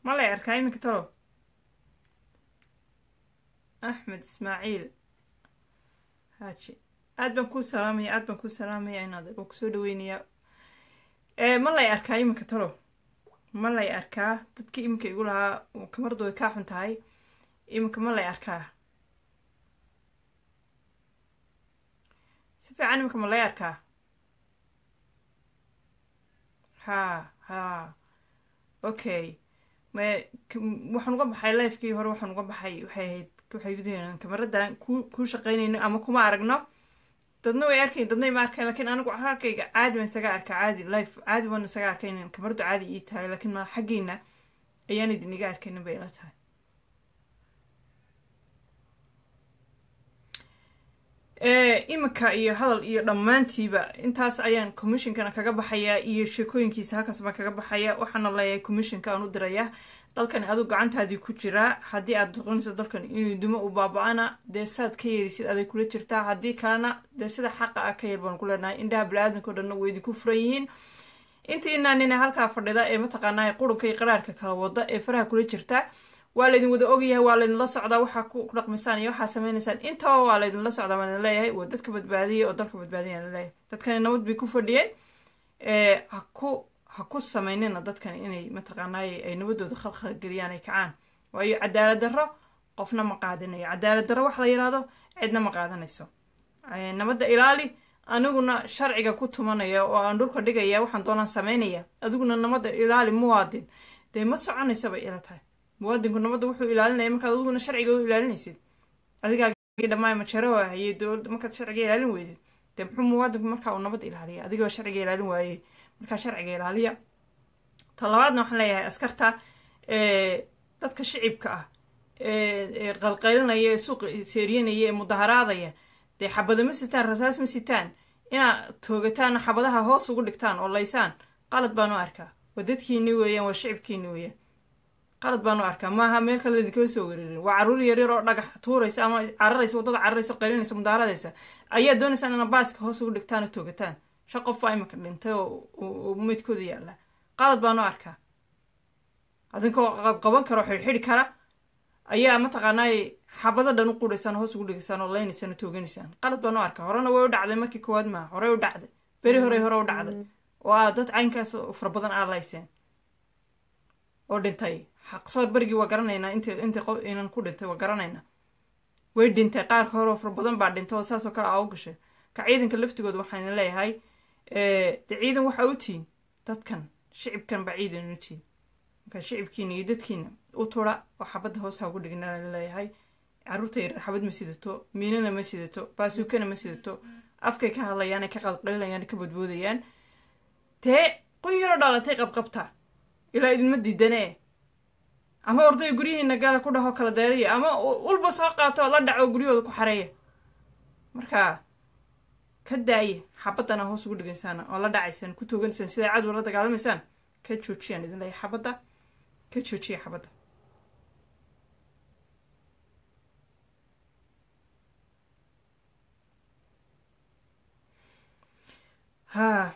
ma lay arkaa iminka talo axmed ismaaciil haaji aad baan kuu salaamaya aad baan kuu salaamaya inaad waa kusoo dhaweynayaa ma lay arkaa iminka talo ma lay arkaa dadkii iminka igu lahaa kamardu way kaa xun tahay iminka ma lay arkaa si fiican iminka ma lay arkaa ha ha okay ma waxaan uga baxay lifekii hore waxaan uga baxay waxay ahayd waxay gudaheena kamaradan ku kuu shaqaynayno ama kuma aragno dadna way arkayn dadna ma arkayn lakiin anigu halkayga caadi baan isaga arkaa caadi life caadi baan isaga arkaynin kamaradu caadi ii tahay laakiin ma xaggiina ayaan idin iga arkaynin bay ila tahay iminka iyo hadal iyo dhammaantiiba intaas ayaan commissionkana kaga baxayaa iyo sheekooyinkiisa halkaas baan kaga baxaya waxaana leeyahay commissionka aan u diraya dalkani aduu gacantaadii ku jiraa haddii aad doqonayso dalkan inuu dumo u baaba-ana dee saad ka yeerisid aday kula jirtaa haddii kalena dee sida xaqa ah ka yar baan ku leenahay indhaha bani-aadanka o dhanna way idinku furan yihiin intiinaa nina halkaa fadhida ee mataqaanaa qurunka iyo qaraarka kala wada ee faraha kula jirtaa waa laydin wada ogyahay waa laydinla socdaa waxaa ku dhaqmisaan iyo waxaa sameynaysaan intaba waa laydinla socdaa baan leeyahay waa dadka badbaadiyay oo dalka badbaadiyay aan leeyahay dadkani nabad bay ku fadhiyeen ha ku ha ku sameynina dadkan inay mataqaanaaye ay nabadooda khalkhal geliyaan ay kacaan waayo cadaalad darro qofna ma qaadinayo cadaalad darro wax la yidhaahdo cidna ma qaadanayso nabadda ilaali aniguna sharciga ku tumanaya oo aan dhulka dhigaya waxaan doonaan sameynaya adiguna nabadda ilaali muwaadin dee ma soconaysa bay ila tahay muwaadinku nabadda wuxuu ilaalinaya markaad adiguna sharciga u ilaalinaysid adigaagii dhammaan majaroho hayay dowladda markaad sharciga ilaalin weydid dee muxuu muwaadinku markaa uu nabadda ilaaliya adigoo sharciga ilaalin waayey markaa sharciga ilaaliya talabaadna waxaan leeyahay askarta dadka shicibka ah ee qalqaylinaya ee suuqa seeriyanaya ee mudaharaadaya dee xabada ma sitaan rasaas ma sitaan inaad toogataan xabadaha hoos ugu dhigtaan oo laysaan qalad baan u arkaa waa dadkiini weeyaan waa shicibkiini weeyaan qalad baan u arkaa maaha meel kale idinkama soo wereerin waa caruur yaryar oo dhagax tuuraysa ama cararaysa waddada cararaysa o qaylinaysa mudaaradaysa ayaa doonaysaan ina baaska hoos ugu dhigtaan oo toogataan shan qof baa imika dhintay oo meydkooda yaalla qalad baan u arkaa adinkoo qaban kara oo xidhxidhi kara ayaa mataqaanaay xabado dhan u quraysaan hoos ugu dhigaysaan oo leynaysaan oo tooganiysaan qalad baan u arkaa horena way u dhacday markii koowaad maaha horey u dhacday beri horey hore u dhacday oo aa dad caynkaas fara badan aa layseen oo dhintay xaqsoor berigii waa garanaynaa int intii qof inan ku dhintay waa garanaynaa way dhintay qaarka hore oo fara badan baa dhintay oo saasoo kale aa u gashay ka ciidanka laftigooda waxaan leeyahay de ciidan waxaa u tihiin dadkan shicibkan baa ciidan u tihiin markaa shicibkiina iyo dadkiina u tura oo xabadda hoos ha ugu dhigna leeyahay caruurta yar xabad ma sidato miinana ma sidato baasuukana ma sidato afkay ka hadlayaan ka qalqalinayaan ka badboodayaan dee qoyaroo dhalatay qabqabta ilaa idinma diidanee ama orday guryihiina gaala ku dhaho kala deeraya ama ulba soo qaato la dhaco guryahooda ku xareeya marka ka daaye xabadana hoos ugu dhigaysaan oo la dhacaysaan ku tooganaysaan sidaa cadow la dagaalamaysaan ka joojiyaan idin leeya xabadda ka joojiya xabadda ha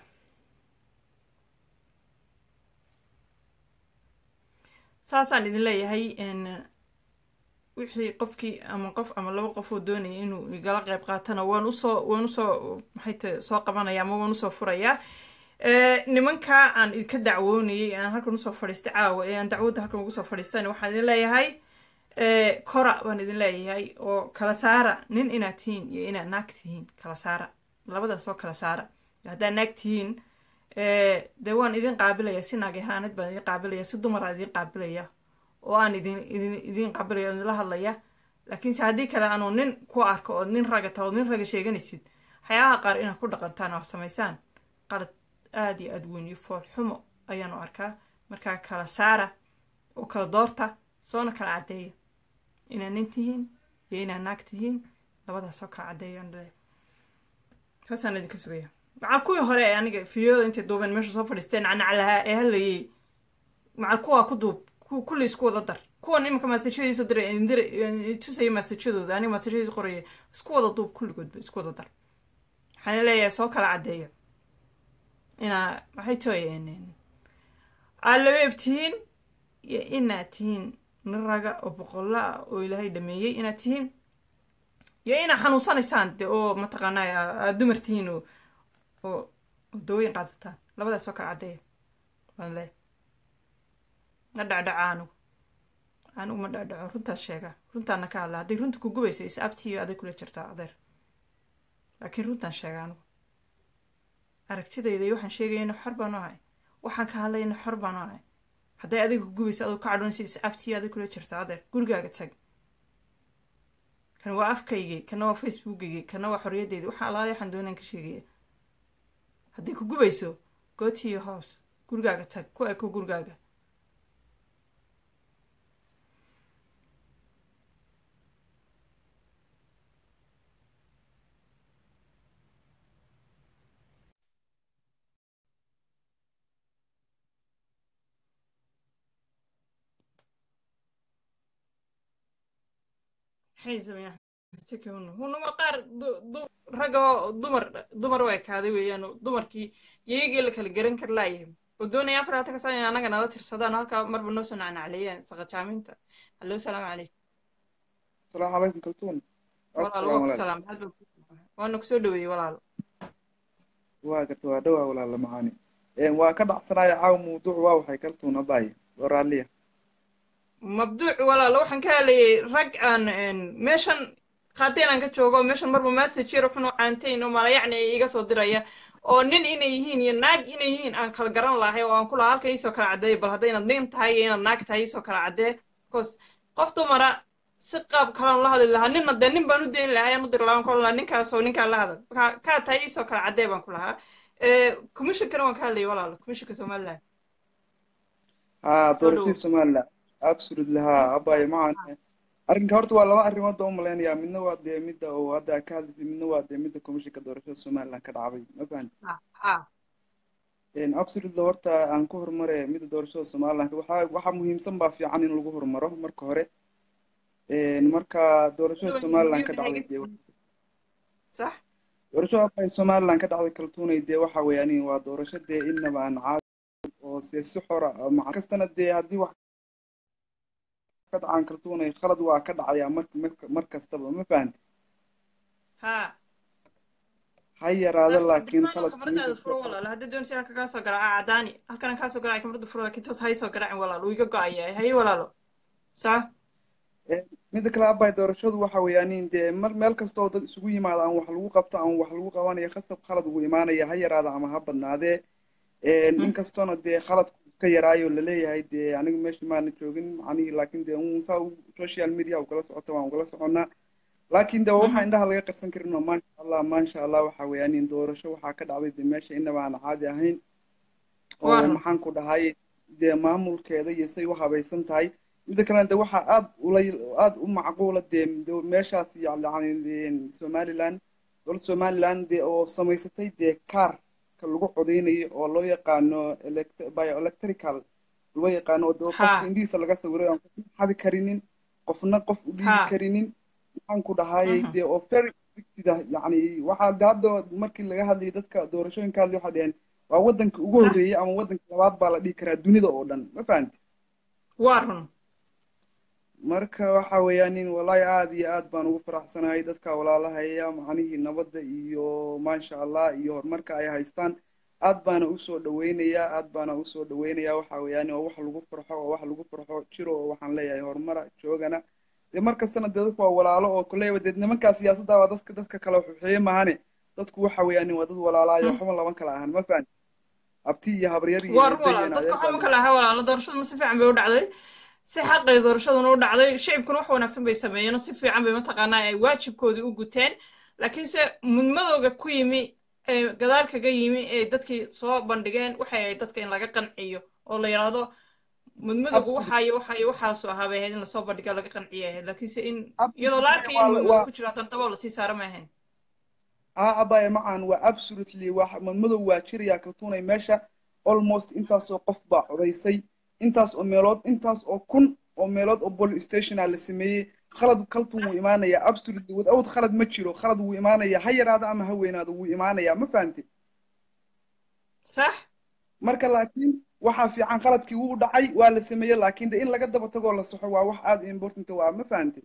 saasaan idin leeyahay wixii qofkii ama qof ama laba qof oo doonaya inuu igala qeyb qaatana waan usoo waan usoo maxay ta soo qabanaya ama waan usoo furayaa nimankaa aan idinka dacwoonayay aan halkan usoo fadhiistay caawa ee aan dacwadda halkan ugu soo fadhiistan waxaan idin leeyahay kora baan idin leeyahay oo kala saara nin inaad tihiin iyo inaad naag tihiin kala saara labadaas oo kala saara haddaad naag tihiin dee waan idin qaabilaya si naag ahaanad baan idin qaabilaya si dumaraan idin qaabilaya oo aan idin idin idin qaabilaya idinla hadlaya laakiinse haddii kale aanu nin ku arko ood nin raga ta ood nin raga sheeganaysid waxyaabaha qaar inaad ku dhaqantaan oo samaysaan qalad aada iyo aada weyn iyo fool xumo ayaan u arkaa markaa kala saara oo kala doorta soona kala caddeeya inaad nin tihiin iyo inaad naag tihiin labadaas oo kala caddeeyaan dhale kaasaan idinka sugaya macal kuwii hore ee aniga fideoda intay duubeen meesha soo fadhiisteen nacnaclahaa ee hadlayay macal kuwaa ku duub kulli isku wada dar kuwan iminka maasajadiisa diray dir tusaya maasajadooda aniga maasajadiisa qoraya isku wada duub kulligoodba isku wada dar waxaan leeyahay soo kala caddeeya inaa maxay tooyeen aad labeeb tihiin iyo inaad tihiin nin raga oo boqollo ah oo ilaahay dhameeyey inaad tihiin iyo inaad xanuunsanaysaan de oo mataqaanaa aad dumar tihiin oo oo oo dawooyin qaadataan labadaas oo kala caddeeya baan leeyahay ma dhacdhaca anigu anigu ma dhacdhaco runtaan sheegaa runtaana ka hadla hadday runta ku gubayso is abtiyo aday kula jirtaa adeer laakiin runtaan sheegaa anigu aragtidayda iyo waxaan sheegayana xor baanu ahay waxaan ka hadlayna xor baanu ahay hadday adiga ku gubayso aduu ka cadhoonaysa is abtiyo aday kula jirtaa adeer gurigaaga tag kan waa afkaygii kana waa facebookaygii kana waa xorriyaddeydii waxaan alaali waxaan doonaan ka sheegaya hadday ku gubayso go to your house gurigaaga tag ku eko gurigaaga maxay sameeyaan hunama qaar ragga dumar dumar u ekaaday weeyaan dumarkii iyagii la kala garan kar laayahay oo doonaya afar hata kasan anaga nala tirsadaan halkaa marba noo soo nacnacleeyaan saqajaaminta hallo salaamu calaykum asalaamu calaykum kaltuun walaal waa ku salaam waana kusoo dhaweeyey walaal waa garta waa dhowaa walaala macaani waa ka dhacsanaya caaw mawduuc waa waxay kaltuun abaaye oo raalliya mabduuc walaal waxaan ka hadlayay rag aan meeshan qaateen aan ka joogo meeshan marba message yar wuxuu caantayn oo malayacni ay iga soo diraya oo nin inay yihiin iyo naag inay yihiin aan kala garan lahay oo aan ku lahaa halka iisoo kala caddeeya bal hadday inaad nin tahay iyo inaad naag tahay iisoo kala caddee because qof dumara si qaab kalaan la hadli lahaa ninna dee nin baan u dayn lahaa ayaan u diri lahaa kolan ninkaasoo ninkaan la hadal kaa tahay iisoo kala caddee baan ku lahaa commissionkana waan ka hadlayay walaalo commissionka somaliland ha doorashadii somaliland absolutely ha abaaye macan arrinka horta waa laba arrimood baan u malaynayaa midna waa dee midda oo hadda ka hadlaysay midna waa dee midda commissionka doorashada somaliland ka dhacday ma fahanti absolutely horta aan ku horumare midda doorashada somaliland waxaa waxaa muhiimsan baa fiican in lagu horumaro marka hore marka doorashada somaliland ka dhacday dee sax doorashada abaaye somaliland ka dhacday kaltuunay dee waxa weeyaan waa doorasho dee inaba aan caadi oo se si xora maca kastana dee haddii wax ka dhacaan kaltuunay khalad waa ka dhacayaa mar mar kastaba ma fahanti ha ha yaraado laakiin khalad kamaradaada furo walaal haddii doonaysa halka kaa soo garaaca cadaani halkana kaa soo garaaca kamarada furo laakiin toos hay soo garaacin walaal wuu iga go-aya haye walaalo saa midda kale abay doorashadu waxa weeyaan dee mar meel kasta oo dad isugu yimaado aan wax lagu qabto aan wax lagu qabanayo khasab khalad ugu imaanaya ha yaraado ama ha badnaadee inkastoona dee khalad ka yaraayo laleeyahay dee aniga meesha maana joogin macnihii laakiin dee un saa social media ugala socota waan ugala soconnaa laakiin de waxaa indhaha laga qarsan karin oo maasha allah maasha allah waxa weeyaan doorasho waxaa ka dhacday dee meesha inaba aan caadi ahayn oo maxaan ku dhahay dee maamulkeeda iyo say u habaysan tahay midda kalena de waxaa aad ula aad u macquula dee meeshaas yani somaliland dowladda somaliland dee oo samaysatay dee car lagu codeynayo oo loo yaqaano bioelectrical loo yaqaano oo dee qofka indhihiisa laga sawiray aan qofna xadi karinin qofna qof u dhiibi karinin maxaan ku dhahayay dee oo very fictida yani waxaa de hadda markii laga hadlayay dadka doorashooyinka hadlay waxay dheheen waa waddanka ugu horreeyey ama waddanka labaad baa la dhihi karaa dunida oo dhan ma fahanti waa run marka waxa weeyaan in wallahi aad iyo aad baan ugu faraxsanahay dadka walaalahaya macnihii nabadda iyo maasha allah iyo horumarka ay haystaan aad baana usoo dhaweynayaa aad baana usoo dhaweynayaa waxa weeyaan waa wax lagu farxo oo wax lagu farxo jiro oo waxaan leeyahay horumara joogana dee markastana dee dadku waa walaalo oo koleyba dee nimankaa siyaasadda waa dadka dadka kale xuxeeye mahane dadku waxa weeyaan waa dad walaalahayo waxba laban kala ahan ma fahan abti iyo habaryar iyo war walaal dadka waxba ma kala aha walaalo doorashaduna si fiican bay u dhacday si xaqay doorashaduna u dhacday shicibkuna wax wanaagsan bay sameeyeen oo si fiican bay mataqaanaa ay waajibkoodii u guteen laakiinse mudmadooga ku yimi ee gadaal kaga yimi ee dadkii soo bandhigeen waxay ahayd dadka in laga qanciyo oo la yidhaahdo mudmadoogu waxaayo waxaayo waxaasu ahaa bay ahayd in lasoo bandhigo laga qanciyo ahayd laakiinse in iyadoo la arkayo in mudmado ku jiro haddana daboo lasii saara ma ahayn aa abaya macan waa absolutely wax mudmadow waa jirayaa kaltuunay meesha almost intaasoo qof baa codaysay intaas oo meelood intaas oo kun oo meelood oo police stationa la sameeyey khalad kaltun wuu imaanayaa absolutely without khalad ma jiro khalad wuu imaanayaa ha yaraado ama ha weynaado wuu imaanayaa ma fahamtid sax marka laakiin waxaa fiican qaladkii wuu dhacay waa la sameeyey laakiin de in laga daba tagoo la saxo waa wax aad important waa ma fahantay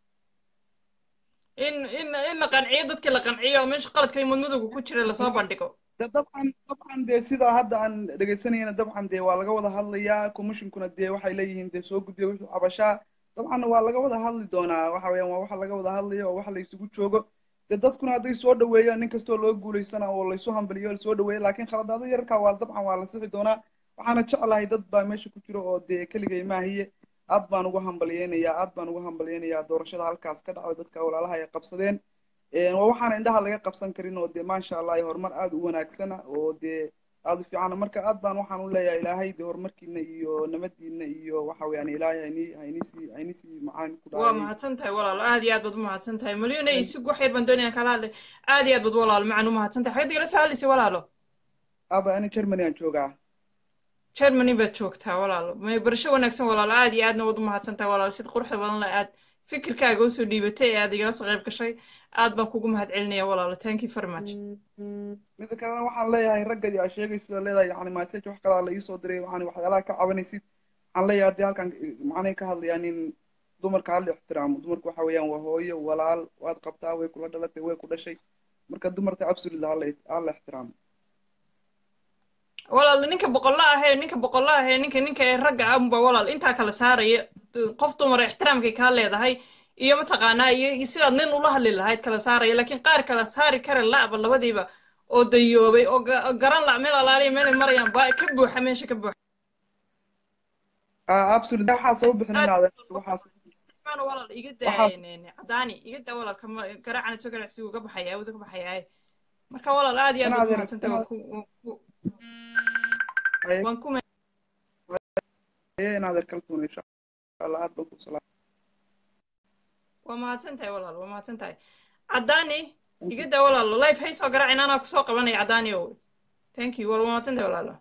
in in in la qanciyo dadkii la qanciyo meesha qaladka mudmudowga ku jira lasoo bandhigo de dabcan dabcan dee sidaa hadda aan dhegaysanayna dabcan dee waa laga wada hadlayaa commissionkuna dee waxay leeyihiin dee soo gudbiya wixii cabashaa dabcanna waa laga wada hadli doonaa waxa weeyaan waa waxa laga wada hadlayo oo waxa la isugu joogo dee dadkuna hadday soo dhaweeyaan nin kastoo loo guulaysana oo laysu hambaliyo lasoo dhaweeya laakiin khaladaada yararka waa dabcan waa la sixi doonaa waxaana jeclahay dad baa meesha ku jira oo dee keligay maahiye aad baan ugu hambalyeynayaa aad baan ugu hambalyeynayaa doorashada halkaas ka dhacda dadka walaalaha ay qabsadeen waa waxaana indhaha laga qabsan karin oo dee maasha allah horumar aad u wanaagsana oo dee aad u fiicana marka aad baan waxaan u leeyahay ilaahay dee horumarkiina iyo nabadiina iyo waxa weeyaan ilaahay haynii hayniisii hayniisii macaan ku waa mahadsan tahay walaalo aad iyo aad baad u mahadsan tahay malyona isig wax yar baan doonayaan kala hadlay aad iyo aad baad walaalo macaan u mahadsan tahay xagad igala soo hadlaysay walaalo aba ani germany aan joogaa germany baad joogtaa walaalo may barasho wanaagsan walaalo aad iyo aadna waad u mahadsan tahay walaalo sida quruxda badan le aad fikirkaaga usoo dhiibatay ee aad igala soo qayb gashay aad baan kugu mahad celinaya walaalo thank you very much mida kalena waxaan leeyahay raggadi aa sheegaysid oo leedahay yani message wax kalaa la iisoo diray waxaan waxyaalaha ka cabanaysid waxaan leeyahay haddii halkan macnayn ka hadlayaa nin dumarka hala ixtiraamo dumarku waxa weeyaan waa hooyo walaal waad qabtaa way kula dhalatay way ku dhashay marka dumarka absolute hala hala ixtiraamo walaal ninka boqolla ahee ninka boqolla ahee ninka ninka ee ragga unba walaal intaa kala saaraya qof dumar ixtiraamkay kaa leedahay iyo mataqaanaa iyo sidaad nin ula hadli lahayd kala saaraya laakiin qaar kala saari kara la'ba labadiiba oo dayoobay oo garan la meel alaaliya meelay marayaan baa ka buuxa meesha ka buuxa absolute waxaa soo bixinaada waxaas walaal iga daa cadaani iga daa walaal kama garaacana soo garacsi uga baxaya awda ka baxaya marka walaal aad iyo aad baad mahadsantahay waan ku waan ku naader kaltuun insha allah aad baan ku salaam waa mahadsan tahay walaal waa mahadsan tahay cadaani iga daa walaalo life hay soo garaacin anaa kusoo qabanaya cadaani o thank you wal waa mahadsan tahay walaalo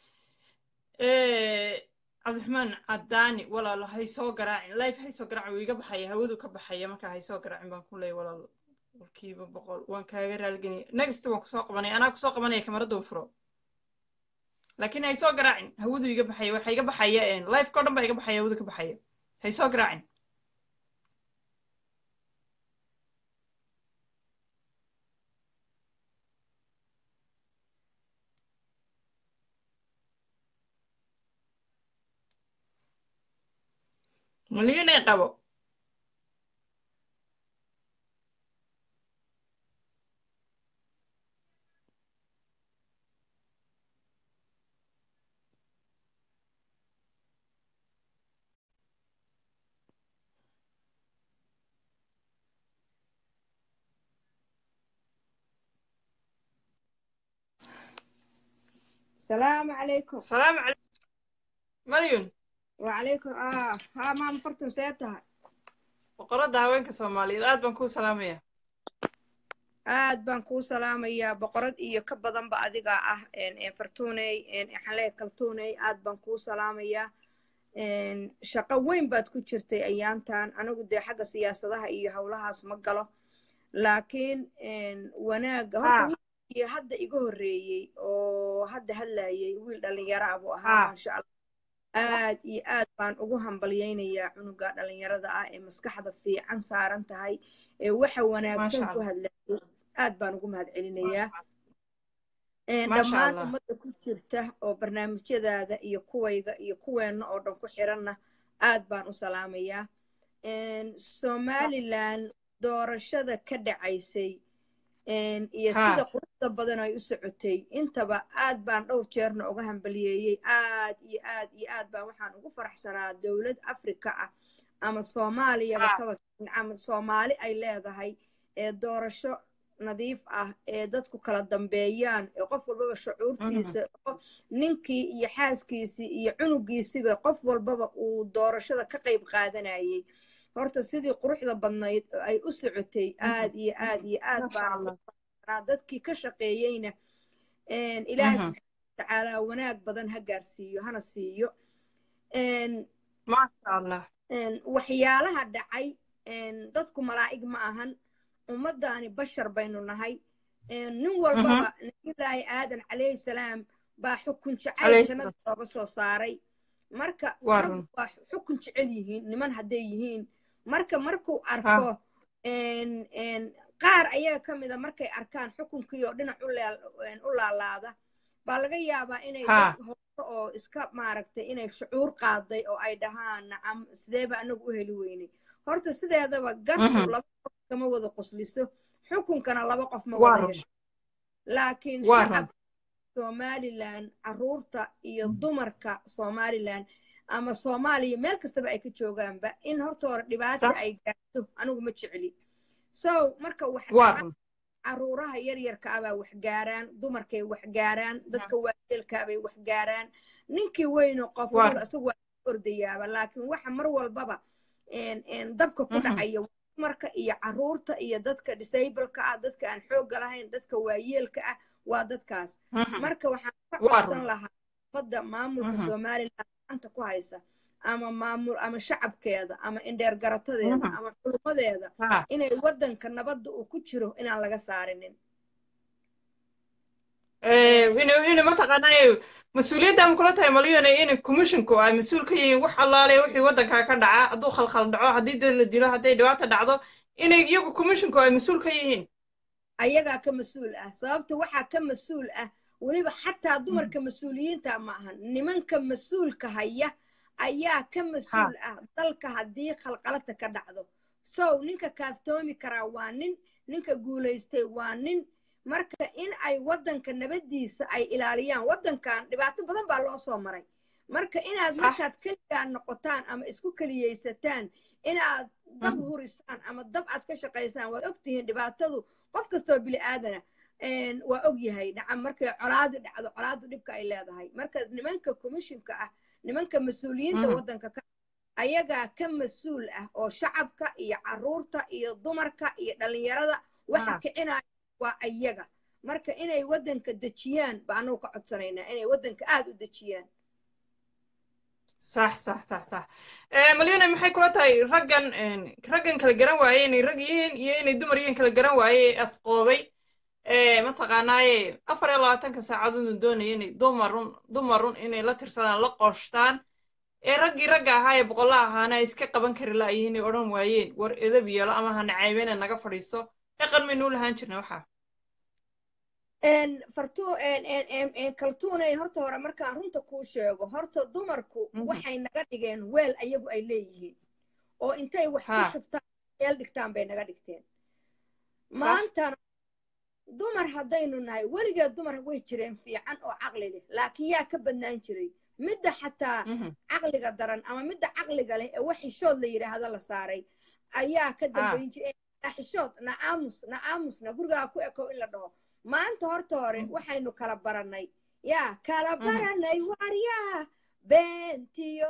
cabdiraxmaan cadaani walaalo hay soo garaacin life hay soo garaacin wuu iga baxaya hawadu ka baxaya marka hay soo garaacin baan ku leeyahay walaalo boqolkiiba boqol waan kaaga raalgenaya next waan kusoo qabanaya anaa kusoo qabanaya kamarada u furo laakiin hay soo garaacin hawadu iga baxaya waxa iga baxaya lifeka o dhan baa iga baxaya hawadu ka baxaya hay soo garaacin malyunay qabo السلام عليكم السلام عليكم مليون وعليكم اه ها ما مفرتم سيتها boqoradda haweenka soomaaliyeed aad baan kuu salaamaya aad baan kuu salaamayaa boqorad iyo ka badanba adiga ah fartuuney xaleed kaltuuney aad baan kuu salaamayaa shaqo weyn baad ku jirtay ayaantan anigu dee xagga siyaasadaha iyo howlahaas ma galo laakiin wanaagga horta iyo hadda iga horreeyey oo hadda hadlayay wiil dhallinyaro ah buu ahaa maasha allah aad iyo aad baan ugu hambalyaynayaa cunuga dhallinyarada ah ee maskaxda fiican saaran tahay ee waxa wanaagsan ku hadlayay aad baan ugu mahad celinayaa dhammaan ummadda ku jirta oo barnaamijyadaada iyo kuwayga iyo kuweenna oo dhan ku xiranna aad baan u salaamayaa somalilan doorashada ka dhacaysay iyo sida quruxda badan ay u socotay intaba aad baan dhowr jeerna uga hambaliyeeyey aad iyo aad iyo aad baan waxaan ugu faraxsanaa dowlad afrika ah ama soomaaliyaba kaba ama soomaali ay leedahay ee doorasho nadiif ah ee dadku kala dambeeyaan ee qof walbaba shucuurtiisa ninkii iyo xaaskiisii iyo cunugiisiba qof walbaba uu doorashada ka qayb qaadanayay horta sidii quruxda badnayd ay u socotay aad iyo aad iyo aad baan dadkii ka shaqeeyeyna ilaahay subxaana watacaala wanaag badan ha gaarsiiyo hana siiyo waxyaalaha dhacay dadku malaa'ig ma ahan ummaddaani bashar baynu nahay nin walbaba nabiyullaahi aadan calayhi salaam baa xukun jacayl jannada looga soo saaray marka Waa rag run. waa xukun jecel yihiin niman hadday yihiin marka markuu arko een- een, qaar ayaga ka mida markay arkaan xukunkii oo dhinac u leel- een, u laalaada baa laga yaabaa inay Ha. dad hoose oo iska maaragtay inay shucuur qaaday oo ay dhahaan nacam sideeba anagu u heli weynay horta sideedaba gartu Mhm. laba qof kama wada qosliso xukunkana laba qof ma Waa wada run. hesho laakiin Waa shacab run. somalilan caruurta iyo dumarka somalilan ama soomaaliya meel kastaba ay ka joogaanba in horta hore dhibaata Sax. ay gaarto anigu ma jecli so marka wax waa dhaca run caruuraha yaryarka ah baa wax gaaraan dumarkay wax gaaraan dadka waayeelkaa bay wax gaaraan ninkii weyno qof Waa. wal isagu waa ordayaaba laakiin waxa mar walbaba een- een dabka ku Mhm. dhacaya dumarka iyo caruurta iyo dadka disableka ah dadka aan xoogga lahayn dadka waayeelka ah waa dadkaas Mhm. marka waxaan ka Waa codsan run. lahaa ummadda maamulka Mhm. somalilan gacanta ku haysa ama maamul ama shacabkeeda ama indheer garatadeeda Mhm. ama culummadeeda Ha. inay waddanka nabadda uu ku jiro inaan laga saarinin Eh, inuu inuu mataqaanaa mas-uuliyadda ma kula tahay malyone in commissionku ay mas-uul ka yihiin wax allaale wixii waddanka ka dhaca hadduu khalkhal dhaco haddii dad la dilo hadday dhibaata dhacdo inay iyagu commissionku ay mas-uul ka yihiin ayagaa ka mas-uul ah sababta waxaa ka mas-uul ah weliba xataa dumarka mas-uuliyiinta ma ahan nimanka mas-uulka haya ayaa ka mas-uul ah dalka haddii khalqalata ka dhacdo sow ninka kaaftoomi karaa waa nin ninka guulaystay waa nin marka in ay waddanka nabaddiisa ay ilaaliyaan waddankan dhibaato badan baa loo soo maray marka inaad Sax. markaad keligaa noqotaan ama isku keliyeysataan inaad dab Mhm. hurisaan ama dab aad ka shaqaysaan waad ogtihiin dhibaatadu qof kastoo bili aadana een, waa og yahay nacam markay colaadi dhacdo colaadu dhibka ay leedahay marka nimanka commissionka ah nimanka mas-uuliyiinta Mhm. waddanka ka ayagaa ka mas-uul ah oo shacabka iyo caruurta iyo dumarka iyo dhallinyarada waxa Ah. kicinaya waa ayaga marka inay waddanka dejiyaan ba anagu ka codsanaynaa inay waddanka aada u dejiyaan sax sax sax sax Eh, malyone maxay kula tahay raggan een, raggan kala garan waaye inay rag yihiin iyo inay dumar yihiin kala garan waaye asqoobay Eh, mataqaanaaye afar iyo labaatanka saacadoodna doonaya inay dumarun dumarun inay la tirsadaan la qooshtaan ee raggii ragga ahaa ee boqolla ahaana ay iska qaban kari la'yihiin ay odhan waayeen war edab yeelo ama ha nacaybena naga fadhiiso dhaqan maynuu lahaan jirna waxaa een fartu een een een een kaltuunay horta hore markaan runta kuu sheego horta dumarku Mhm. waxay naga dhigeen weel ayagu ay leeyihiin oo intay wax ku Ha. shubtaan meel dhigtaan bay naga dhigteen Sax. maantana dumar haddaynu nahay weligeed dumar way jireen fiican oo caqli leh laakiin yaa ka badnaan jiray midda xataa Mhm. caqliga daran ama midda caqliga leh ee wax xishood la yidhaahdo la saaray ayaa ka dambayn jiray "Eh, xishood na aamus na aamusna gurigaa ku eko in la dhaho maanta horta hore Mhm. waxaynu kala baranay yaa kala Mhm. baranay waaryaa beentiyo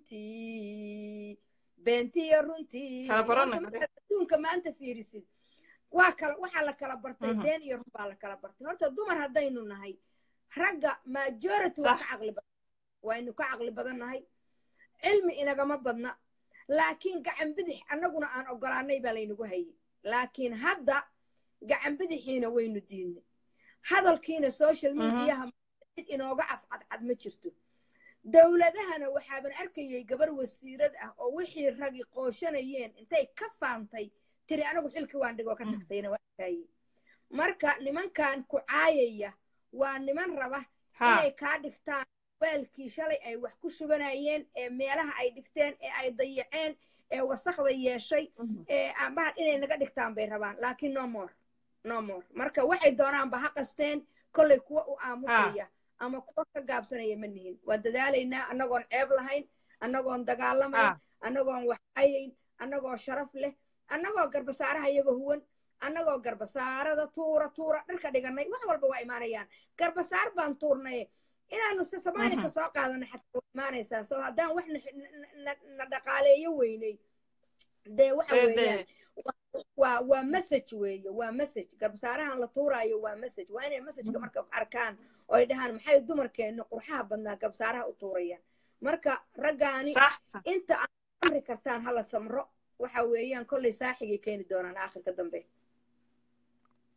runtii beentiyo runtii Kala baranay, Horta markaad adduunka maanta fiirisid waa kala waxaa la kala bartay Mhm. been iyo run baa la kala bartay horta dumar haddaynu nahay ragga majority waa Sax. ka caqli badan waynu ka caqli badan nahay cilmi inagama badna laakiin gacan bidix annaguna aan ogolaanay baa laynagu hayay laakiin hadda gacan bidixiina waynu diidnay hadalkiina social Mhm. mediaha mid inooga afcadcad ma jirto dowladahana waxaaban arkayay gabar wasiirad ah oo wixii ragi qooshanayeen intay ka faantay tiri anigu xilkii waan dhigoo ka Mhm. tagtayna waa arkayay marka nimankan ku caayaya waa niman raba ha inay kaa dhigtaan weelkii shalay ay wax ku shubanayeen ee meelaha ay dhigteen ee ay dayaceen ee wasakda yeeshay Mhm. ee aanbahan inay naga dhigtaan bay rabaan laakiin no more no more marka waxay doonaanba ha qasteen kollay kuwa u aamusaya ama kuwa ka gaabsanaya ma nihin waa dadaalaynaa annagoon ceeb lahayn annagoon dagaalamayn ha annagoon waxayayn annagoo sharaf leh annagoo garbasaaraha iyaga huwan annagoo garbasaarada tuura tuura dharka dhiganay wax walba waa imaanayaan garbasaar baan tuurnay inaanu se soomaalika Mhm. soo qaadanay xataa waa imaanaysaa so haddaan wax na- na- na- na dhaqaaleeyo weynay dee waxa Dee- weeyaan dee. waa waa message weeye waa message garbasaarahan la tuuraayo waa message waa inay messageka marka arkaan oo ay dhahaan maxay dumarkeenna qurxaha badnaa garbasaaraha u tuurayaan marka raggaani sax sax inta aad amri kartaan hala samro waxa weeyaan kollay saaxigay keeni doonaan aakhirka dambe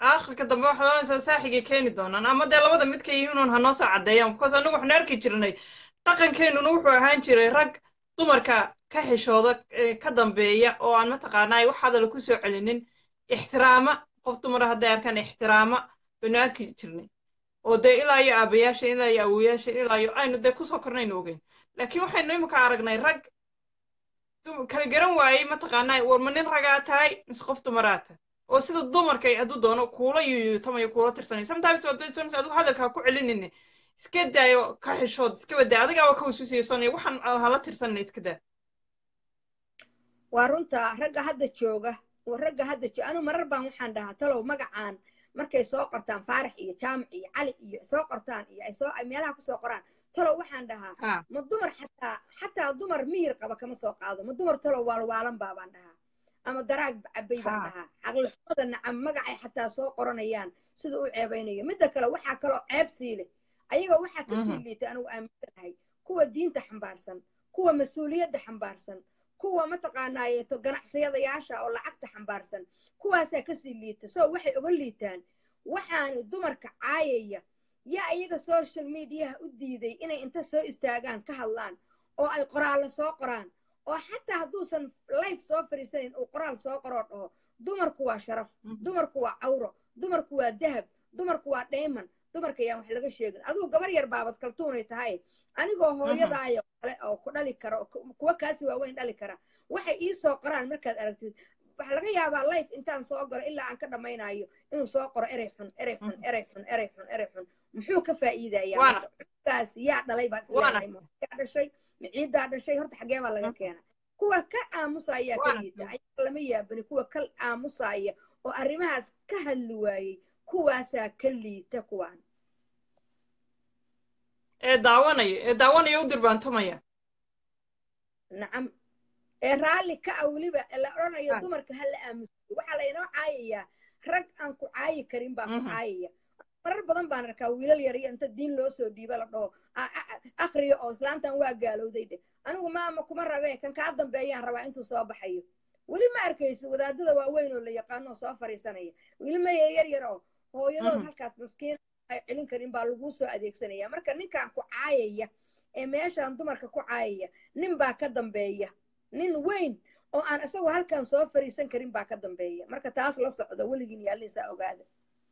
aakhirka dambe waxaad oranaysaa saaxigay keeni doonaan ama dee labada midka yihiin uun hanoo soo caddeeyaan because annagu waxnu arki jirnay dhaqankeennuna wuxuu ahaan jiray rag dumarka ka xishooda ka dambeeya oo aan mataqaanaa wax hadala ku soo celinin ixtiraama qof dumara hadday arkaan ixtiraama baynu arki jirnay oo dee ilaa iyo aabayaasha ilaa iyo awoyaasha ilaa iyo aynu dee kusoo kornaynu ogeyn laakiin waxaynu imika aragnay rag kala garan waayey mataqaanaa war ma nin ragaa tahay mise qof dumaraa tahay oo sida dumarkay hadduu doono kuula yuyuutamayo kuula tirsanay sometimes waa doonaysa adigu hadalkaa ku celinine iska daayo ka xishood iska badaa adigaaba ka wasuusiyeysanaya waxaan hala tirsanina iska daa waa runta ragga hadda jooga ragga hadda jooga anu marar baan waxaan dhahaa talow magacaan markay soo qortaan faarax iyo jaamac iyo cali iyo soo qortaan iyo ay soo meelaha kusoo qoraan talow waxaan dhahaa ma dumar xataa xataa dumar miyir qaba kama soo qaado ma dumar talow waalwaalan baa baan dhahaa ama daraag cabay baan dhahaa caqlixumada nacam magacay xataa soo qoranayaan sida u ceebaynayo midda kale waxaa kaloo ceeb sii leh ayaga waxaa kasii liitay anigu aaminsanahay kuwa diinta xambaarsan kuwa mas-uuliyadda xambaarsan kuwa mataqaanaayeeto ganacsiyadayaasha oo lacagta xambaarsan kuwaasaa kasii liita so waxay oga liitaan waxaana dumarka caayaya yaa iyaga social mediaha u diiday inay inta soo istaagaan ka hadlaan oo ay qoraallo soo qoraan oo xataa hadduusan life soo fariisanin uu qoraal soo qoroo dhaho dumarku waa sharaf dumarku waa cawro dumarku waa dahab dumarku waa dhayman dumarka yaan wax laga sheegin adigu gabar yar baabad kaltuunay tahay anigoo hooyadaayo kale oo ku dhali kara kuwa kaasi waaweyn dhali kara waxay ii soo qoraan markaad aragtid waxa laga yaabaa life intaan soo galo ilaa aan ka dhammaynayo inuu soo qoro erey xun erey xun erey xun erey xun erey xun muxuu ka faa'iidayaa kaas yaa dhalay baad isleedahay yaa dhashay maciiddaa dhashay horta xagee baa laga keena kuwa ka aamusaya ka liita ayaa lama yaabani kuwa ka aamusaya oo arrimahaas ka hadli waayey kuwaasaa ka liita kuwaan ee daawanaya ee daawanaya u dirbaantumaya nacam ee raalli ka ah weliba la odhanayo dumarka ha la aamusiyo waxaa laynoo caayayaa rag aan ku caayi karin baa ku caayaya marar badan baan arkaa wiilal yariyo inta diin loo soo dhiiba la dhaho akriyo oo islaantan waa gaalowday dheh anigu maama kuma rabee kan kaa dambeeyaan rabaa intuu soo baxayo weli ma arkaysid wadaadada waaweyn oo la yaqaano soo fariisanaya weli maya yar yar oo hooyadood halkaas maskiin ay celin karin baa laguu soo adeegsanaya marka ninkan ku caayaya ee meeshaan dumarka ku caayaya nin baa ka dambeeya nin weyn oo aan isagoo halkan soo fariisan karin baa ka dambeeya marka taas la socdo weligiin yaalliisaa ogaada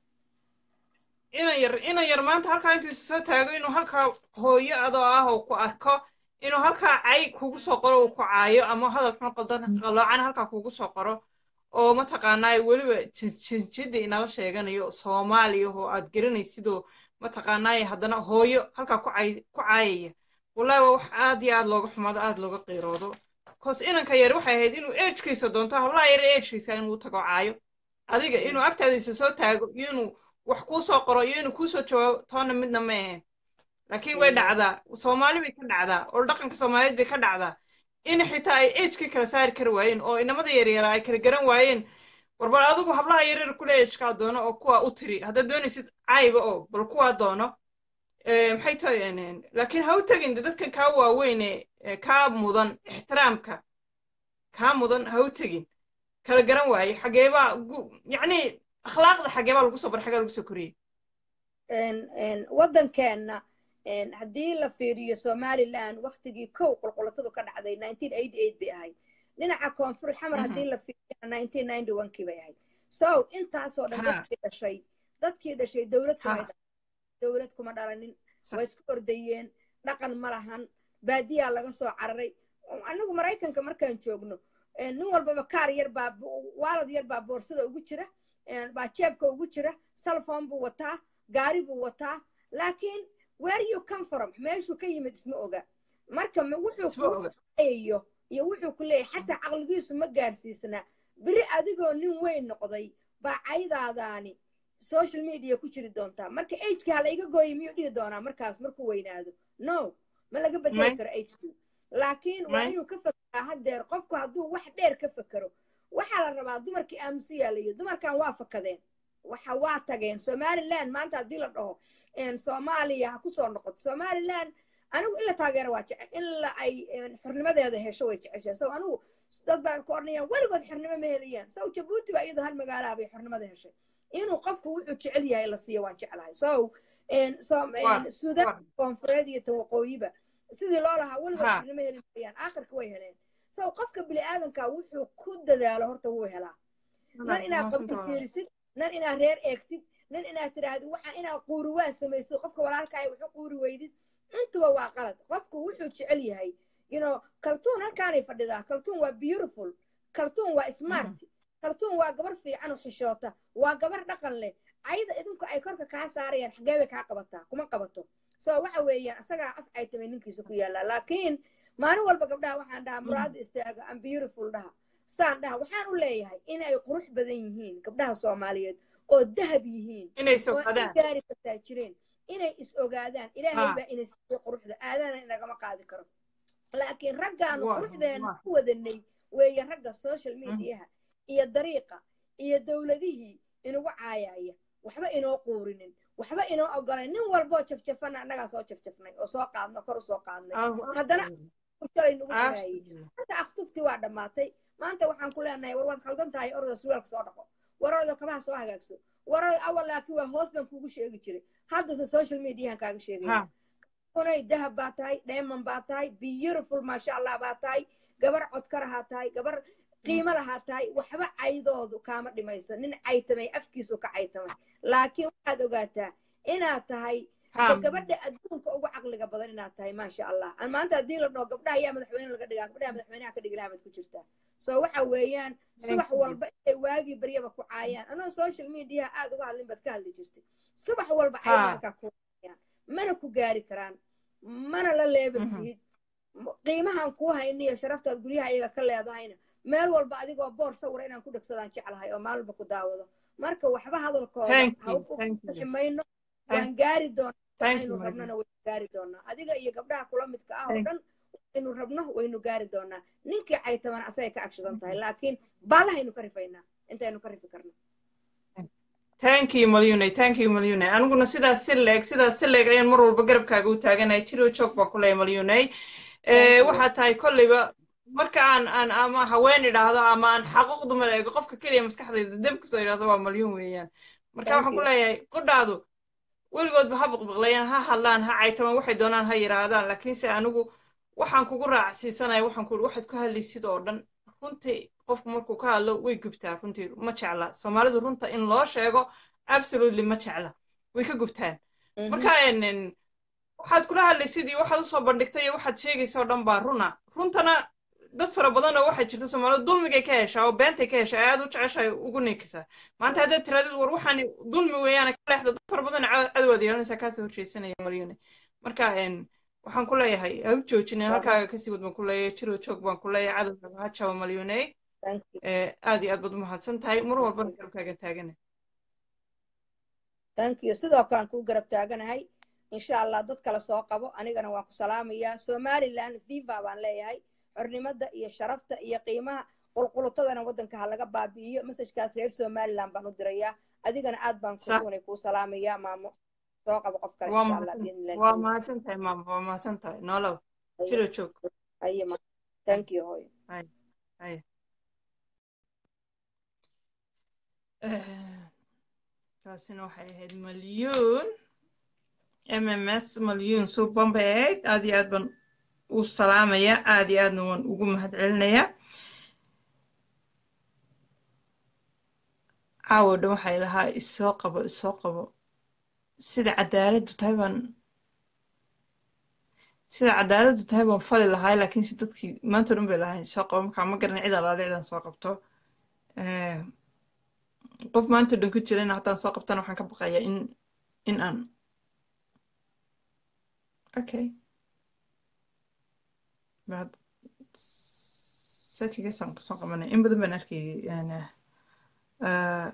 inan yar inan yar maanta halkaa intuu isu soo taago inuu halkaa hooyo adoo ah oo ku arko inuu halkaa cay kugu soo qoro uu ku caayo ama hadal xun qaloocan halkaa kugu soo qoro oo mataqaanaa weliba jinjidda inala sheeganayo soomaaliya oo aad garanaysidoo mataqaanaa haddana hooyo halkaa ku caayaya wallahi waa wax aad iyo aad looga xumaado aad looga qiiroodo cause inanka yar waxay ahayd inuu ejkiisa doonto hablaha yar ejkiisa inuu tago caayo adiga inuu agtaada isa soo taago iyo inuu wax kuu soo qoro iyo inuu kuusoo jawaabo toona midna ma ahayn laakiin way dhacdaa soomaali bay ka dhacdaa oo dhaqanka soomaaliyeed bay ka dhacdaa in xitaa ay ejkii kala saari kari waayeen oo inamada yaryara ay kala garan waayeen warbal adigu hablaha yaryar kule ejkaa doono oo kuwaa u tiri haddaad doonaysid cayba oo bal kuwaa doono maxay tahay laakiin ha u tegin de dadkan kaa waaweyne kaa mudan ixtiraamka kaa mudan ha u tegin kala garan waaye xageebaa yacni akhlaaqda xageebaa lagu soo bar xagee lagu soo koriyey waddankeenna haddii la fiiriyo somaliland waktigii kow qulqulatadu ka dhacday bay ahayd dhinaca koonfur xamar haddii la fiiriyo kii bay ahayd so intaasoo dhan dadkii dhashay dadkii dhashay dowlad kuma dowlad kuma dhalanin way isku ordayeen dhaqan ma lahan baadiyaa laga soo cararay anigu maraykanka markaan joogno nin walbaba kaar yar baa waalad yar baa boorsada ugu jira baa jeebka ugu jira salfon buu wataa gaari buu wataa laakiin where you come from meeshuu ka yimid isma oga marka wuxuu kuayayo iyo wuxuu ku leeyahay xataa caqligiisu ma gaarsiisna beri adigoo nin weyn noqday baa caydaadaani social media ku jiri doontaa marka ageki ha layga gooya miyuu dhihi doonaa markaas markuu weynaado no ma laga bedeli karo agku laakiin waa inuu ka fekeraa haddeer qofku hadduu wax dheer ka fekero waxaa la rabaa dumarkii aamusiyaa layihi dumarkan waa fakadeen waxa waa tageen somaliland maanta haddii la dhaho soomaaliya ha kusoo noqoto somaliland anigu in la taageero waa jece in la ay xornimadeeda hesho way jeceshaa so anigu dad baan ku ornayaan weligood xornimo ma helayaan sow jabuuti baa iyadoo hal magaalaha bay xornimada heshay inuu qofku wuxuu jecel yahay la siiyo waan jeclahay so suudaan koonfureed iyo tawaqooyiba sidii loo lahaa weligood xirnimo heli maayaan aakhirka way heleen so qofka bini aadanka wuxuu ku dadaalo horta wuu helaa nan inaad qabti fiirisid nan inaad reer eegtid nan inaad tidhaahdo waxa inaad quuri waa samaysid qofka walaalkaaga wuxuu quuri weydid intuba waa qalad qofku wuxuu jecel yahay you know kaltuun halkaanay fadhidaa kaltuun waa beautiful kaltuun waa smart kaltuun waa gabar fiican oo xishoota waa gabar dhaqan leh ayada idinku ay korka kaa saarayaan xagee bay kaa qabataa kuma qabato so waxa weeyaan isagaa af ay tamay ninkiisa ku yaallaa laakiin maalin walba gabdhaha waxaan dhahaa muraada istaaga am beautiful dhaha saan dhaha waxaan u leeyahay in ay qurux badan yihiin gabdhaha soomaaliyeed oo dahab yihiin oo gaari kartaa jireen inay is ogaadaan ilaahay baa ina siiyey quruxda aadana inagama qaadi karo laakiin raggaanu quruxdeena ku wadanay weeye ragga social mediaha iyo dariiqa iyo dowladihii inugu caayaya waxba inoo quurinin waxba inoo ogolayn nin walboo jafjafana annagaa soo jafjafnay oo soo qaadno kor u soo qaadnay haddana shalay nugu dhamaayey maanta aktufti waa dhammaatay maanta waxaan ku leenahay war waad khaldan tahay orda surwaalka soo dhaqo war orda kabaha soo hagaagso war orda awal laakiin waa hoos baan kuugu sheegi jiray haddase social mediahan kaaga sheegaya unay dahab baa tahay diamond baa tahay beautiful maasha allah baa tahay gabar codkarahaa tahay gabar qiimo lahaa tahay waxba caydoodu kaama dhimayso nin caytamay afkiisu ka caytamay laakiin waxaad ogaataa inaad tahay gabadha adduunka ugu caqliga badan inaad tahay maasha allah maanta haddii la dhaho gabdhaha ayaa madaxweyne laga dhigaa gabdhaha madaxweynaha ka dhigi lahaa mad ku jirtaa so waxa weeyaan subax walba inay waagii baryaba ku caayaan anoo social mediaha aad uga hadlin baad ka hadli jirtay subax walba cayaalkaa ku caayaan mana ku gaari karaan mana la leeban tihid qiimahan kuu hayniyo sharaftaad guryaha iyaga ka leedahayna meel walba adigoo boor sawira inaan ku dhegsadaan jeclahay oo maalba ku daawado marka waxba hadalkooda hauxi mayno waan gaari doonaa aynu rabnona waynu gaari doonaa adiga iyo gabdhaha kula midka ah oo dhan aynu rabno waynu gaari doonaa ninkii caytaman asagay ka agshadan tahay laakiin baallahaynu ka rifaynaa intaynu ka rifi karno thank you malyune thank you malyune aniguna sidaas si leeg sidaas si leeg ayaan mar walba garabkaaga u taaganahay jiro joog baan ku leeyahay malyune waxaa tahay kolleyba marka aan aan ama haween idhaahdo ama aan xaquuq dumar eego qofka keliya maskaxdayda deb kasoo idhaahdo waa malyun weeyaan marka waxaan ku leeyahay qudhaadu weligoodba ha biqbiqlayaan ha hadlaan ha caytamaan waxay doonaan ha yidhaahdaan laakiinse anigu waxaan kugu raacsiisanaya waxaan ku waxaad ku hadlaysid oo dhan runtii qofku markuu ka hadlo way gubtaa runtii ma jecla soomaalidu runta in loo sheego absolutely ma jecla way ka gubtaan marka waxaad kula hadlaysid iyo waxaad usoo bandhigtay iyo waxaad sheegaysa oo dhan baa runa runtana dad fara badan oo waxaa jirta soomaalidu dulmigay ka heshaa oo beentay ka heshaa aad u jeceshahay ugu neekisaa maanta haddaad tiraadid war waxaan dulmi weeyaane ka leexda dad fara badan cadowaad yeelanaysaa kaasoo horjeesanaya malyune marka waxaan ku leeyahay ha u joojinin halkaaga kasii wad baan ku leeyahay jiro joog baan ku leeyahay cadowgaaga ha jaba malyune aad iyo aad baad u mahadsan tahay mar walbana garabkaaga taagana thank you sidoo kale aan kuu garab taaganahay insha allah dad kale soo qabo anigana waan ku salaamayaa somaliland viva baan leeyahay xornimada iyo sharafta iyo qiimaha qulqulutadana waddanka ha laga baabi'iyo masajkaas reer somaliland baan u dirayaa adigana aad baan kuunay kuu salaamayaa maamo soo qabo qof kale insha allah waa mahadsan tahay maamo waa mahadsan tahay noolow jiro joog aye thank you hooyo aye taasina waxay ahayd malyuun mms malyuun suuban bay ahayd aad iyo aad baan u salaamaya aad iyo aadna waan ugu mahad celinayaa caawo dhan waxay lahaa isoo qabo isoo qabo sida cadaaladdu tahay baan sida cadaaladdu tahay baan fali lahaa laakiinse dadkii maanta dhan bay lahayn soo qabo markaa ma garanay cid alaale cidaan soo qabto qof maanta dhan ku jirana haddaan soo qabtana waxaan ka baqayaa in in aan okay بعد ساكي قسم قسم قمنا إن بدن بنركي يعني آه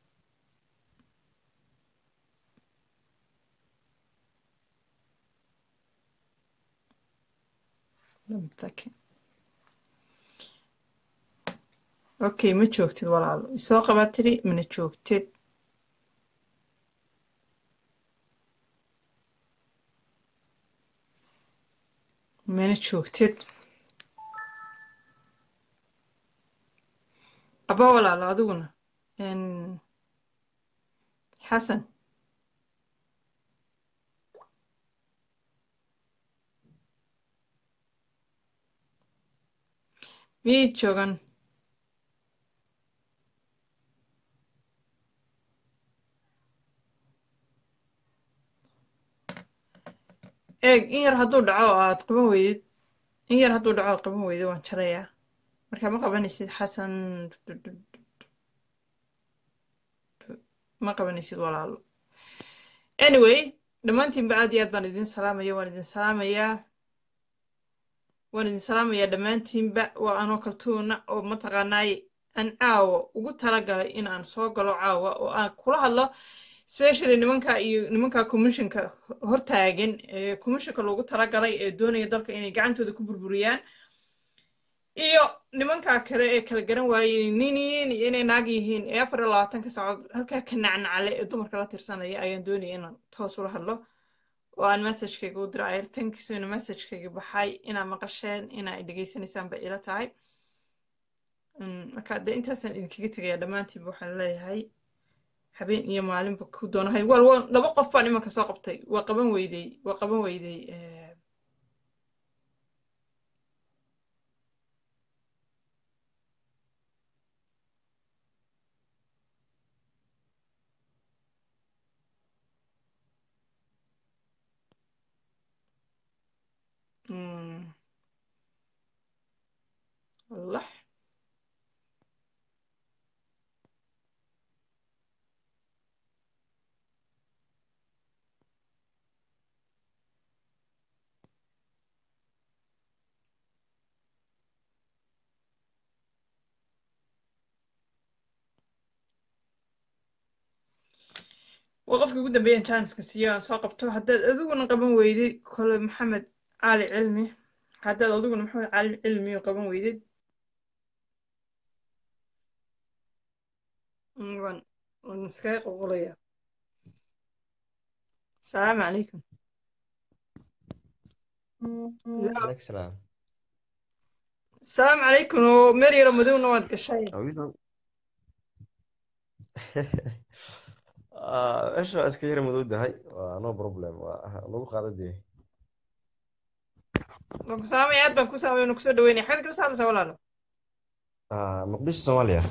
لم تاكي اوكي ما joogtid walaalo isoo qabaa tiri mana joogtid mana joogtid aba walaalo adiguna xasan miyay joogan eeg in yar hadduu dhaco oo aad qaban weydid in yar hadduu dhaco aad qaban weydid waan jarayaa marka ma qabanaysid xasan ma qabanaysid walaalo anyway dhammaantiinba aad iyo aad baan idin salaamaya waan idin salaamayaa waan idin salaamayaa dhammaantiinba waa anoo kaltuuna oo mataqaanaay aan caawa ugu talagalay in aan soo galo caawa oo aan kula hadlo especially nimanka iyo nimanka commissionka hortaagan ee commissionka loogu talagalay ee doonaya dalka inay gacantooda ku burburiyaan iyo nimanka kale ee kala garan waayey nin yihiin iyo inay naag yihiin ee afar iyo labaatanka saacood halkaa ka nacnacale ee dumarka la tirsanaya ayaan doonaya inaan toos ula hadlo oo aan messagekayga u diro ayartankiisuna messagekayga baxay inaa maqasheen inaa dhegaysanaysaan bay ila tahay marka dee intaasaan idinkaga tegaya dhammaantiinba waxaan leeyahay habeen iyo maalinba ku doonahay wal wa laba qof baan imanka soo qabtay waa qaban weydey waa qaban weydey الله وقفك ugu dambeeyaan chanceska siiyo aan soo qabto haddaad adiguna qaban weydid kole maxamed cali cilmi haddaad adiguna maxamed cali cilmi qaban weydid waan waan iskaga qulqulaya asalaamu calaykum عليك السلام asalaamu calaykum oo meel yaro madowna waad gashay ايش اسكا يرى مدود هاي نو بروبلم نو قاعدة waan ku salaamaya aad baan ku salaamaya waan kusoo dhaweynaya xagad kala saadaysaa walaalo مقديش صوماليا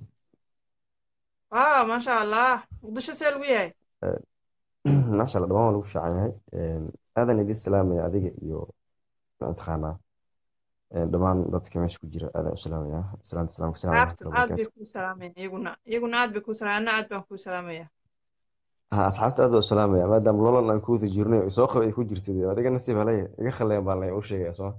ah maasha allah muqdisho see lagu yahay ما شاء الله دمان lagu fiican yahay aadan idin salaamaya adiga iyo mataqaanaa dhammaan dadka meesha ku jira aadan u salaamaya salaanta salaamka salaam aad warahmatullahi aad bay wabarakaatu kuu salaameen iyaguna iyaguna aad bay kuu salaameen anna aad baan kuu salaamaya ha asxaabta aad baa u salaamaya maadaama lolan aan ku wada jirnay soo qaba ay ku jirtid adiga nasiib halaya iga khaleyan baan lay u sheegaya soo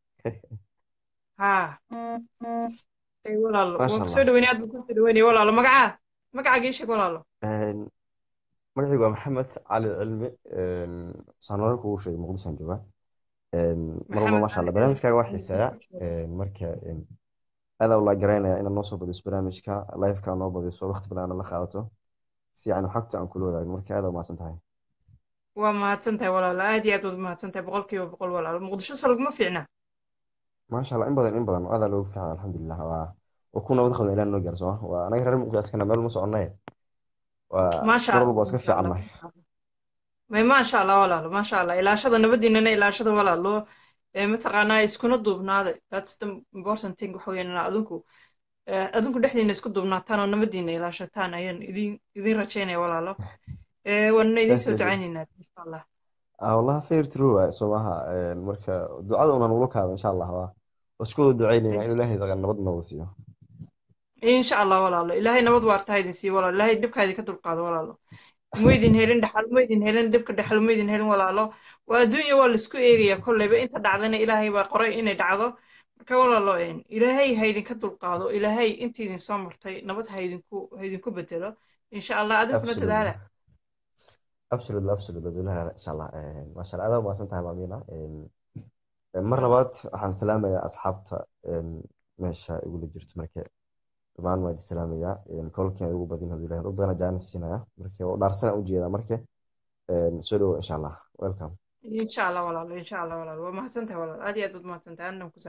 ha ay walaalo maasha waan kusoo allah dhaweynaya aad baan kusoo dhaweynaya walaalo magacaa magacaaga ii sheeg walaalo magacaygu waa maxamed cali cilmi sanooyin kugu sheegay muqdishoan joogaa mar walba maxamed maasha cali allah barnaamijkaaga waa cilmi xiiseeya marka aadaa u laagaraynaya inaad noo soo badiso barnaamijka liveka noo badiso waqti badan aad la qaadato si yani xogta aan kula wadaagno marka aadaa umahadsan tahay waa mahadsan tahay walaalo aad iyo aad waad mahadsan tahay boqolkiiba boqol walaalo muqdisho se laguma fiicna maasha allah in badan in badan aadaa loogu fiican alxamdulilah waa waa ku nabad qabna ilaa noo gaarso waa anaga reer muqdisho askana meel ma soconnaye waa maasha mar allah walba waa iska maasha allah fiicannahay maasha allah may maasha allah walaalo maasha allah ilaashada nabadiinana ilaashada walaalo ee mataqaanaa iskuna duubnaada that's the important thing waxa weeyaan inaa adinku eh, adinku dhexdiina isku duubnaataan oo nabadiina ilaashataan ayaan idin idin rajaynaya walaalo Eh, waana idin soo definitely ducaynaynaa insha allah ah wallahi fair true waay soo maaha marka ducada una nula kaaba insha allah waa waa isku wada ducaynayna inuu ilaahay dagan nabad nabad siiyo insha allah walaalo ilaahay nabad waarta ha idin siiyo walaalo ilaahay dhibkaa idinka dulqaado walaalo ma idin helin dhaxal ma idin helin dhibka dhaxal ma idin helin walaalo waa adduunya waa laisku eegaya kolleyba inta dhacdana ilaahay baa qoray inay dhacdo marka walaalo een, ilaahay ha idinka dulqaado ilaahay inta idin soo martay nabad ha idinku ha idinku bedelo insha allah adinkuna absolutely dadaala absolutely absolutely dadweynaha insha allah maasha allah aad umahadsan tahay maamina mar labaad waxaan salaamayaa asxaabta meesha igula jirto marka dhammaan waa idin salaamayaa kolkeen ugu badin haduu ilahay dad badan jaanis siinaya marka waa dhaarsana ujeedaa marka soo dhawo insha allah welcome insha allah walaalo insha allah walaalo waa mahadsan tahay walaalo aad iyo aad baad mahadsan tahay annan ku